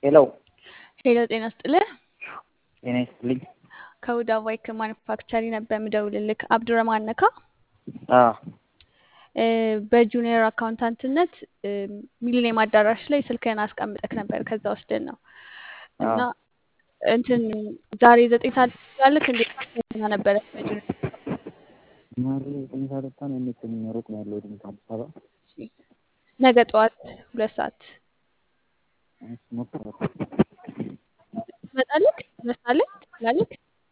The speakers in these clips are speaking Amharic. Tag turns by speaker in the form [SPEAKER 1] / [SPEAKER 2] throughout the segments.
[SPEAKER 1] ሄሎ
[SPEAKER 2] ሄሎ ጤና ስጥልህ።
[SPEAKER 1] ጤና ይስጥልኝ።
[SPEAKER 2] ከሁዳ ባይክ ማኑፋክቸሪ ነበር የምደውልልክ። አብዱረማን ነካ።
[SPEAKER 1] አዎ
[SPEAKER 2] እ በጁኒየር አካውንታንትነት እ ሚሊኒየም አዳራሽ ላይ ስልክህን አስቀምጠክ ነበር። ከዛ ወስደን ነው እና
[SPEAKER 1] አዎ
[SPEAKER 2] እንትን ዛሬ ዘጠኝ ሰዓት ትችላለክ እንዴ? ና ነበረ በጁኒየር
[SPEAKER 1] ማሪ ዘጠኝ ሰዓት ወጥታ ነው እንዴት ሩቅ ነው ያለው ድምፅ አዲስ አበባ
[SPEAKER 2] ነገ ጠዋት ሁለት ሰዓት
[SPEAKER 1] እሺ፣ ሞክር
[SPEAKER 2] ትመጣለክ? ትነሳለክ? ትችላለክ?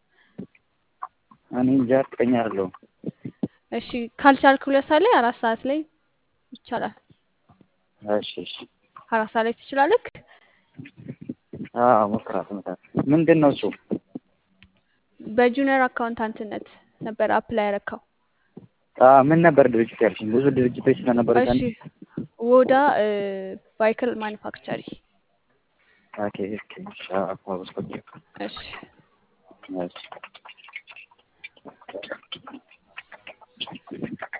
[SPEAKER 1] እኔ እንጃ እርግጠኛ አይደለሁም።
[SPEAKER 2] እሺ ካልቻልክ ሁለት ሰዓት ላይ አራት ሰዓት ላይ ይቻላል።
[SPEAKER 1] እሺ እሺ
[SPEAKER 2] አራት ሰዓት ላይ ትችላለክ?
[SPEAKER 1] አዎ ሞክራት መጣት ምንድን ነው እሱ?
[SPEAKER 2] በጁኒየር አካውንታንትነት ነበር አፕላይ ያረካው።
[SPEAKER 1] አዎ ምን ነበር ድርጅት ያልሽኝ? ብዙ ድርጅቶች ስለነበሩ
[SPEAKER 2] እሺ ወዳ ቫይክል ማኑፋክቸሪ
[SPEAKER 1] ኦኬ ኦኬ እሺ አዎ
[SPEAKER 2] እሺ
[SPEAKER 1] እሺ